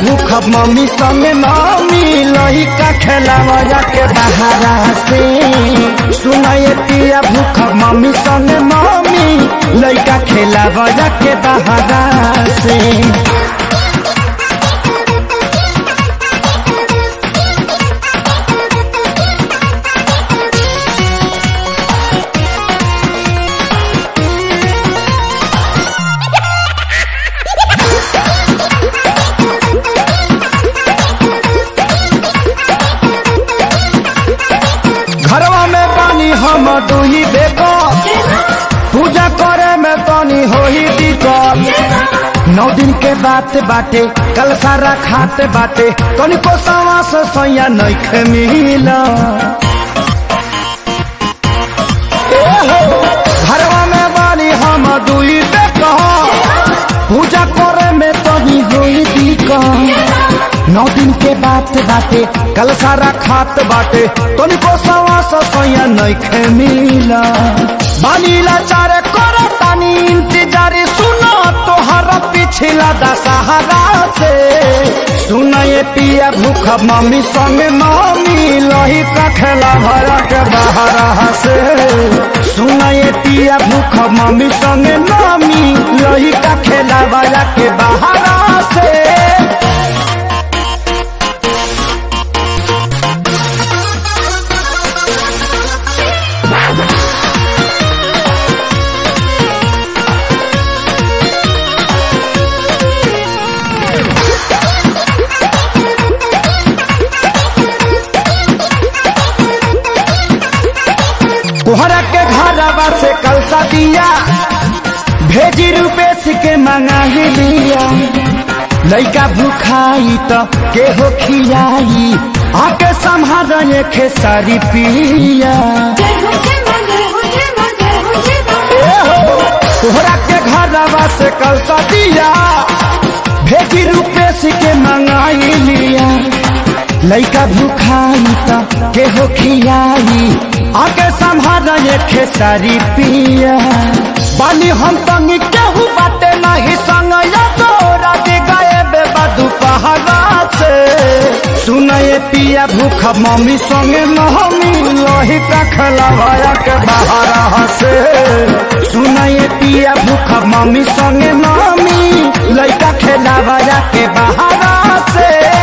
भूख मम्मी संग मम्मी लइका खेलावा के बहारा से सुनाए पिया भूख मम्मी संग मम्मी लइका खेलावा के बहारा से घरवा में पानी हम दुही बेको पूजा करे में पानी हो ही दिक्कत नौ दिन के बात बाटे कल सारा खाते बाटे तनिको सवा से सैया नइखे मिला ए हो, घरवा में बानी हम दुई बेको पूजा करे में तनी होई दिक्कत नौ दिन के बात बाटे कल सारा खात बाटे तनिको सवा से सैया नइखे मिला बानीला चारे करे तानी इंतजार सुनो तोहरा पिछला दशहरा से सुनाए पिया भूख मम्मी संग मम्मी लही का खेला भरा के बहरा से सुनाए पिया भूख मम्मी संग मम्मी लही का खेला भरा के बहरा से तोहरा के घरवा से कलसा दिया भेजी रुपेश के मंगा ही लिया लइका भूखाई तो के हो खियाई आके संभाल खे सारी पिया ए हो, तोहरा के घरवा से कलसा दिया भेजी रुपेश के मंगाई लिया लइका भूखाई तो के हो खियाई आके संभाल खे सारी पिया बानी हम तंगी केहू बाटे नहीं संग या तोरा दे गए बेबा दुपहरा से सुनाए पिया भूख मम्मी संगे मम्मी लोही का खलवाया के बहारा से सुनाए पिया भूख मम्मी संगे मम्मी लइका खेलावाया के बहारा से